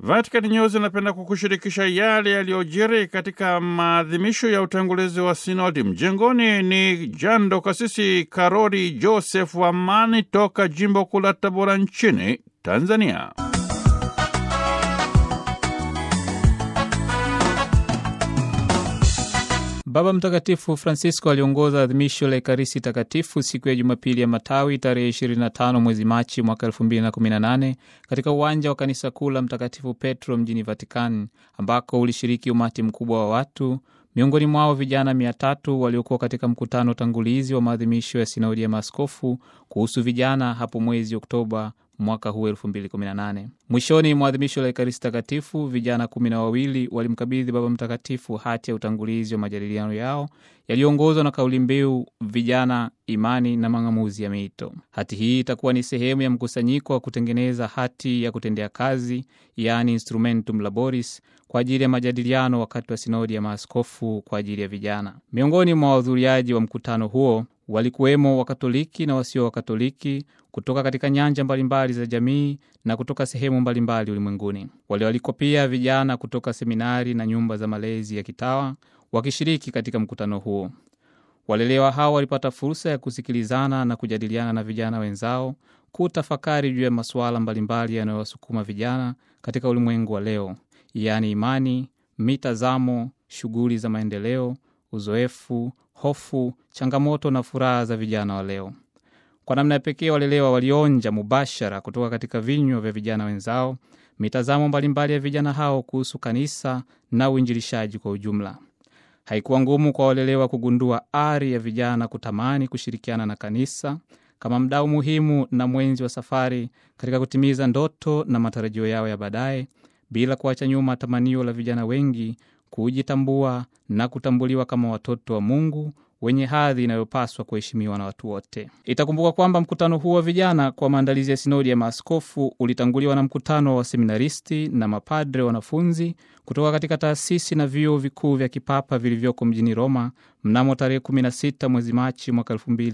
Vatican News inapenda kukushirikisha yale yaliyojiri katika maadhimisho ya utangulizi wa sinodi. Mjengoni ni jando kasisi Karoli Joseph Amani toka jimbo kuu la Tabora nchini Tanzania. Baba Mtakatifu Francisco aliongoza adhimisho la Ekaristi Takatifu siku ya Jumapili ya Matawi tarehe 25 mwezi Machi mwaka 2018 katika uwanja wa kanisa kuu la Mtakatifu Petro mjini Vatikani, ambako ulishiriki umati mkubwa wa watu, miongoni mwao vijana mia tatu waliokuwa katika mkutano tangulizi wa maadhimisho ya sinodi ya maaskofu kuhusu vijana hapo mwezi Oktoba mwaka huu 2018. Mwishoni mwa adhimisho la Ekaristi Takatifu, vijana kumi na wawili walimkabidhi Baba Mtakatifu hati ya utangulizi wa majadiliano yao yaliyoongozwa na kauli mbiu vijana, imani na mang'amuzi ya miito. Hati hii itakuwa ni sehemu ya mkusanyiko wa kutengeneza hati ya kutendea kazi, yaani instrumentum laboris, kwa ajili ya majadiliano wakati wa sinodi ya maaskofu kwa ajili ya vijana. Miongoni mwa wahudhuriaji wa mkutano huo walikuwemo Wakatoliki na wasio Wakatoliki kutoka katika nyanja mbalimbali za jamii na kutoka sehemu mbalimbali ulimwenguni. Walioalikwa pia vijana kutoka seminari na nyumba za malezi ya kitawa wakishiriki katika mkutano huo. Walelewa hao walipata fursa ya kusikilizana na kujadiliana na vijana wenzao, kutafakari juu ya masuala mbalimbali yanayowasukuma vijana katika ulimwengu wa leo, yaani imani, mitazamo, shughuli za maendeleo, uzoefu, hofu, changamoto na furaha za vijana wa leo. Kwa namna ya pekee, walelewa walionja mubashara kutoka katika vinywa vya vijana wenzao mitazamo mbalimbali ya vijana hao kuhusu kanisa na uinjilishaji kwa ujumla. Haikuwa ngumu kwa walelewa kugundua ari ya vijana kutamani kushirikiana na kanisa kama mdau muhimu na mwenzi wa safari katika kutimiza ndoto na matarajio yao ya baadaye, bila kuacha nyuma tamanio la vijana wengi kujitambua na kutambuliwa kama watoto wa Mungu wenye hadhi inayopaswa kuheshimiwa na watu wote. Itakumbuka kwamba mkutano huu wa vijana kwa maandalizi ya sinodi ya maaskofu ulitanguliwa na mkutano wa waseminaristi na mapadre wanafunzi kutoka katika taasisi na vyuo vikuu vya kipapa vilivyoko mjini Roma mnamo tarehe 16 mwezi Machi mwaka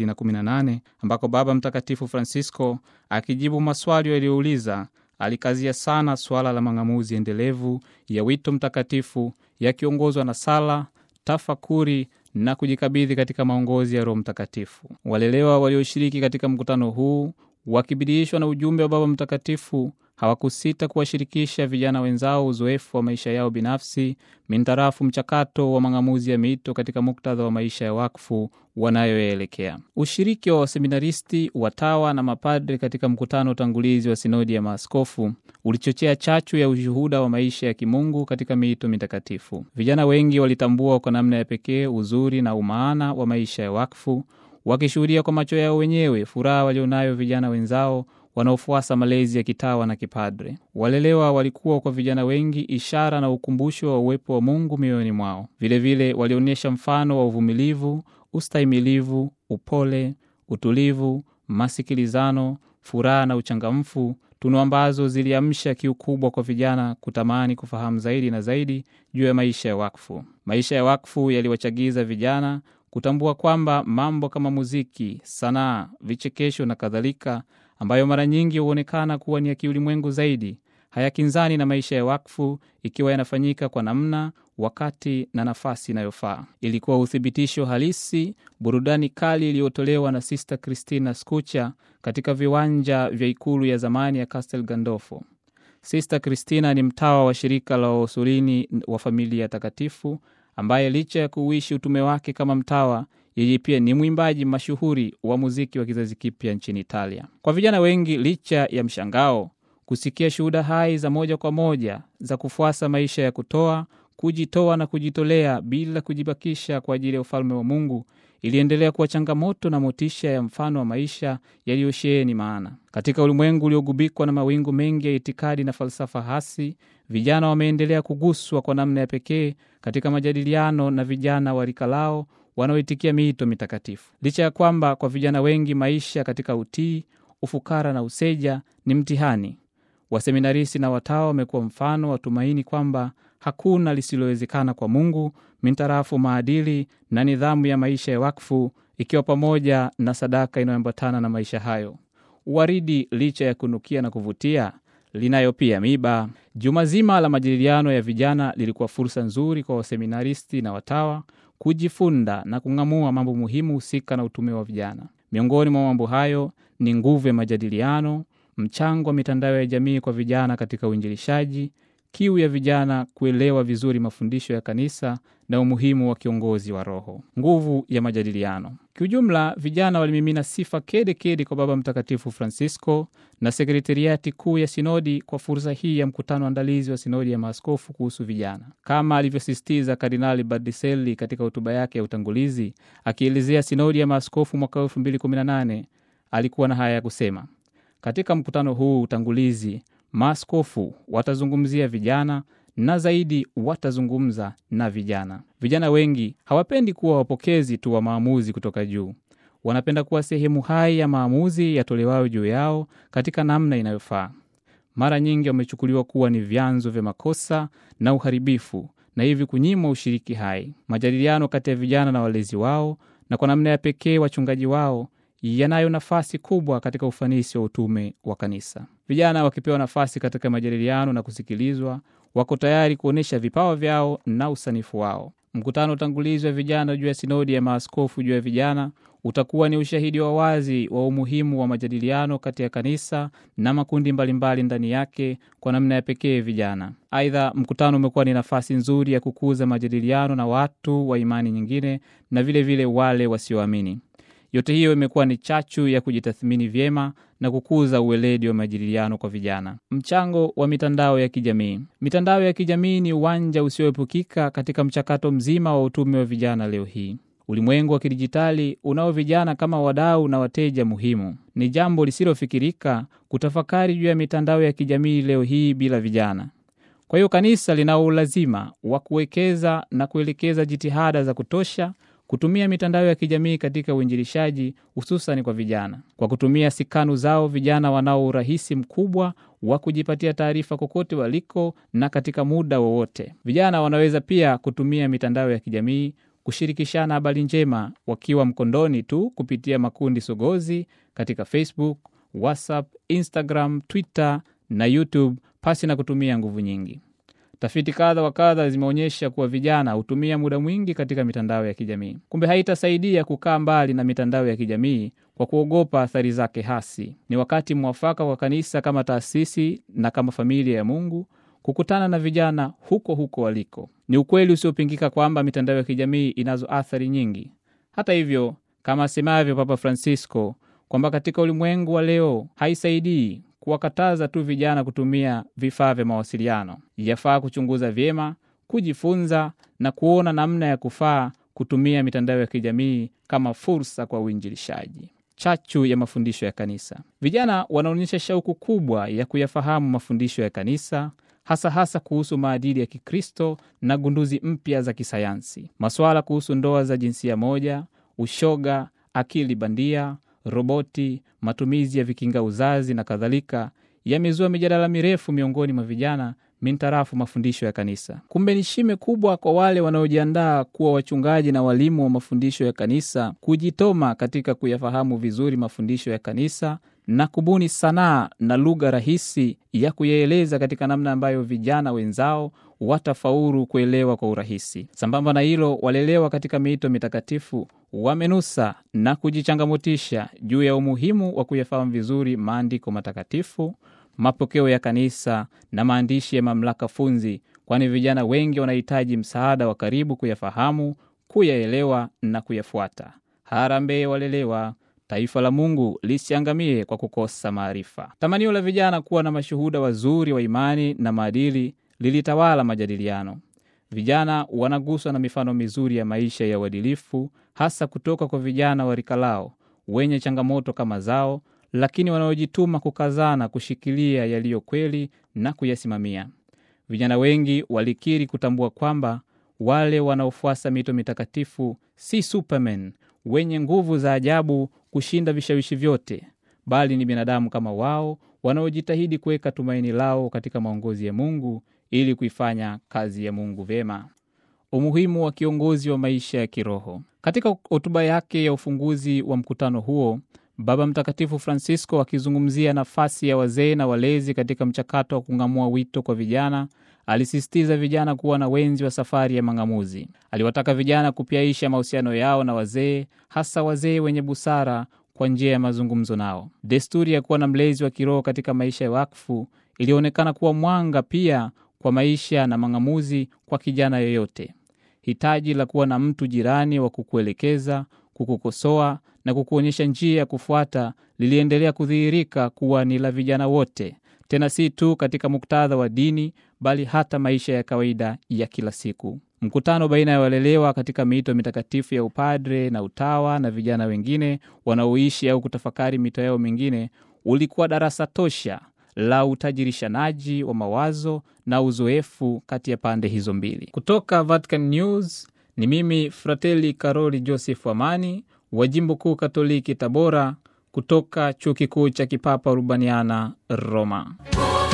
2018 ambako Baba Mtakatifu Francisco akijibu maswali yaliyouliza alikazia sana suala la mang'amuzi endelevu ya wito mtakatifu yakiongozwa na sala, tafakuri na kujikabidhi katika maongozi ya Roho Mtakatifu. Walelewa walioshiriki katika mkutano huu wakibidiishwa na ujumbe wa Baba Mtakatifu hawakusita kuwashirikisha vijana wenzao uzoefu wa maisha yao binafsi mintarafu mchakato wa mang'amuzi ya miito katika muktadha wa maisha ya wakfu wanayoyaelekea. Ushiriki wa waseminaristi, watawa na mapadre katika mkutano utangulizi wa sinodi ya maaskofu ulichochea chachu ya ushuhuda wa maisha ya kimungu katika miito mitakatifu. Vijana wengi walitambua kwa namna ya pekee uzuri na umaana wa maisha ya wakfu, wakishuhudia kwa macho yao wenyewe furaha walionayo vijana wenzao wanaofuasa malezi ya kitawa na kipadre. Walelewa walikuwa kwa vijana wengi ishara na ukumbusho wa uwepo wa Mungu mioyoni mwao. Vilevile walionyesha mfano wa uvumilivu, ustahimilivu, upole, utulivu, masikilizano, furaha na uchangamfu, tunu ambazo ziliamsha kiu kubwa kwa vijana kutamani kufahamu zaidi na zaidi juu ya maisha ya wakfu. Maisha ya wakfu yaliwachagiza vijana kutambua kwamba mambo kama muziki, sanaa, vichekesho na kadhalika ambayo mara nyingi huonekana kuwa ni ya kiulimwengu zaidi hayakinzani na maisha ya wakfu ikiwa yanafanyika kwa namna, wakati na nafasi inayofaa. Ilikuwa uthibitisho halisi burudani kali iliyotolewa na Sister Christina Skucha katika viwanja vya ikulu ya zamani ya Castel Gandolfo. Sister Christina ni mtawa wa shirika la Wausulini wa Familia Takatifu ambaye licha ya kuuishi utume wake kama mtawa yeye pia ni mwimbaji mashuhuri wa muziki wa kizazi kipya nchini Italia. Kwa vijana wengi, licha ya mshangao kusikia shuhuda hai za moja kwa moja za kufuasa maisha ya kutoa, kujitoa na kujitolea bila kujibakisha kwa ajili ya ufalme wa Mungu, iliendelea kuwa changamoto na motisha ya mfano wa maisha yaliyosheheni maana. Katika ulimwengu uliogubikwa na mawingu mengi ya itikadi na falsafa hasi, vijana wameendelea kuguswa kwa namna ya pekee katika majadiliano na vijana wa rika lao wanaoitikia miito mitakatifu. Licha ya kwamba kwa vijana wengi maisha katika utii, ufukara na useja ni mtihani, waseminaristi na watawa wamekuwa mfano wa tumaini kwamba hakuna lisilowezekana kwa Mungu mintarafu maadili na nidhamu ya maisha ya wakfu, ikiwa pamoja na sadaka inayoambatana na maisha hayo. Uwaridi licha ya kunukia na kuvutia, linayo pia miba. Juma zima la majadiliano ya vijana lilikuwa fursa nzuri kwa waseminaristi na watawa kujifunda na kung'amua mambo muhimu husika na utume wa vijana. Miongoni mwa mambo hayo ni nguvu ya majadiliano, mchango wa mitandao ya jamii kwa vijana katika uinjilishaji, kiu ya vijana kuelewa vizuri mafundisho ya kanisa na umuhimu wa kiongozi wa roho. Nguvu ya majadiliano. Kiujumla, vijana walimimina sifa kede kede kwa Baba Mtakatifu Francisco na sekretariati kuu ya sinodi kwa fursa hii ya mkutano andalizi wa sinodi ya maaskofu kuhusu vijana, kama alivyosisitiza Kardinali Bardiselli katika hotuba yake ya utangulizi akielezea sinodi ya maaskofu mwaka 2018. Alikuwa na haya ya kusema: katika mkutano huu utangulizi, maaskofu watazungumzia vijana na zaidi watazungumza na vijana. Vijana wengi hawapendi kuwa wapokezi tu wa maamuzi kutoka juu, wanapenda kuwa sehemu hai ya maamuzi yatolewayo juu yao katika namna inayofaa. Mara nyingi wamechukuliwa kuwa ni vyanzo vya makosa na uharibifu, na hivi kunyimwa ushiriki hai. Majadiliano kati ya vijana na walezi wao, na kwa namna ya pekee wachungaji wao yanayo nafasi kubwa katika ufanisi wa utume wa kanisa. Vijana wakipewa nafasi katika majadiliano na kusikilizwa, wako tayari kuonyesha vipawa vyao na usanifu wao. Mkutano utangulizi wa vijana juu ya sinodi ya maaskofu juu ya vijana utakuwa ni ushahidi wa wazi wa umuhimu wa majadiliano kati ya kanisa na makundi mbalimbali ndani yake, kwa namna ya pekee vijana. Aidha, mkutano umekuwa ni nafasi nzuri ya kukuza majadiliano na watu wa imani nyingine na vilevile vile wale wasioamini. Yote hiyo imekuwa ni chachu ya kujitathmini vyema na kukuza uweledi wa majadiliano kwa vijana. Mchango wa mitandao ya kijamii. Mitandao ya kijamii ni uwanja usioepukika katika mchakato mzima wa utume wa vijana leo hii. Ulimwengu wa kidijitali unao vijana kama wadau na wateja muhimu. Ni jambo lisilofikirika kutafakari juu ya mitandao ya kijamii leo hii bila vijana. Kwa hiyo kanisa linao ulazima wa kuwekeza na kuelekeza jitihada za kutosha kutumia mitandao ya kijamii katika uinjilishaji hususani kwa vijana. Kwa kutumia sikanu zao, vijana wanao urahisi mkubwa wa kujipatia taarifa kokote waliko na katika muda wowote. Vijana wanaweza pia kutumia mitandao ya kijamii kushirikishana habari njema wakiwa mkondoni tu kupitia makundi sogozi katika Facebook, WhatsApp, Instagram, Twitter na YouTube pasi na kutumia nguvu nyingi. Tafiti kadha wa kadha zimeonyesha kuwa vijana hutumia muda mwingi katika mitandao ya kijamii. Kumbe haitasaidia kukaa mbali na mitandao ya kijamii kwa kuogopa athari zake hasi. Ni wakati mwafaka kwa kanisa kama taasisi na kama familia ya Mungu kukutana na vijana huko huko waliko. Ni ukweli usiopingika kwamba mitandao ya kijamii inazo athari nyingi. Hata hivyo, kama asemavyo Papa Francisco kwamba katika ulimwengu wa leo haisaidii kuwakataza tu vijana kutumia vifaa vya mawasiliano. Yafaa kuchunguza vyema, kujifunza na kuona namna ya kufaa kutumia mitandao ya kijamii kama fursa kwa uinjilishaji. Chachu ya mafundisho ya kanisa. Vijana wanaonyesha shauku kubwa ya kuyafahamu mafundisho ya kanisa, hasa hasa kuhusu maadili ya Kikristo na gunduzi mpya za kisayansi. Masuala kuhusu ndoa za jinsia moja, ushoga, akili bandia roboti, matumizi ya vikinga uzazi na kadhalika yamezua mijadala mirefu miongoni mwa vijana mintarafu mafundisho ya kanisa. Kumbe ni shime kubwa kwa wale wanaojiandaa kuwa wachungaji na walimu wa mafundisho ya kanisa kujitoma katika kuyafahamu vizuri mafundisho ya kanisa na kubuni sanaa na lugha rahisi ya kuyaeleza katika namna ambayo vijana wenzao watafaulu kuelewa kwa urahisi. Sambamba na hilo, walelewa katika miito mitakatifu wamenusa na kujichangamotisha juu ya umuhimu wa kuyafahamu vizuri maandiko matakatifu, mapokeo ya kanisa na maandishi ya mamlaka funzi, kwani vijana wengi wanahitaji msaada wa karibu kuyafahamu, kuyaelewa na kuyafuata. Harambee walelewa, taifa la Mungu lisiangamie kwa kukosa maarifa. Tamanio la vijana kuwa na mashuhuda wazuri wa imani na maadili lilitawala majadiliano. Vijana wanaguswa na mifano mizuri ya maisha ya uadilifu, hasa kutoka kwa vijana wa rika lao wenye changamoto kama zao, lakini wanaojituma kukazana kushikilia yaliyo kweli na kuyasimamia. Vijana wengi walikiri kutambua kwamba wale wanaofuasa mito mitakatifu si supermen wenye nguvu za ajabu kushinda vishawishi vyote, bali ni binadamu kama wao wanaojitahidi kuweka tumaini lao katika maongozi ya Mungu ili kuifanya kazi ya Mungu vyema. Umuhimu wa kiongozi wa maisha ya kiroho. Katika hotuba yake ya ufunguzi wa mkutano huo, Baba Mtakatifu Francisco akizungumzia nafasi ya wazee na walezi katika mchakato wa kung'amua wito kwa vijana, alisisitiza vijana kuwa na wenzi wa safari ya mang'amuzi. Aliwataka vijana kupyaisha mahusiano yao na wazee, hasa wazee wenye busara, kwa njia ya mazungumzo nao. Desturi ya kuwa na mlezi wa kiroho katika maisha ya wakfu ilionekana kuwa mwanga pia kwa maisha na mang'amuzi kwa kijana yoyote. Hitaji la kuwa na mtu jirani wa kukuelekeza, kukukosoa na kukuonyesha njia ya kufuata liliendelea kudhihirika kuwa ni la vijana wote, tena si tu katika muktadha wa dini, bali hata maisha ya kawaida ya kila siku. Mkutano baina ya walelewa katika miito mitakatifu ya upadre na utawa na vijana wengine wanaoishi au kutafakari mito yao mingine ulikuwa darasa tosha la utajirishanaji wa mawazo na uzoefu kati ya pande hizo mbili. Kutoka Vatican News ni mimi Fratelli Karoli Joseph Amani wa jimbo kuu Katoliki Tabora, kutoka chuo kikuu cha kipapa Urbaniana Roma.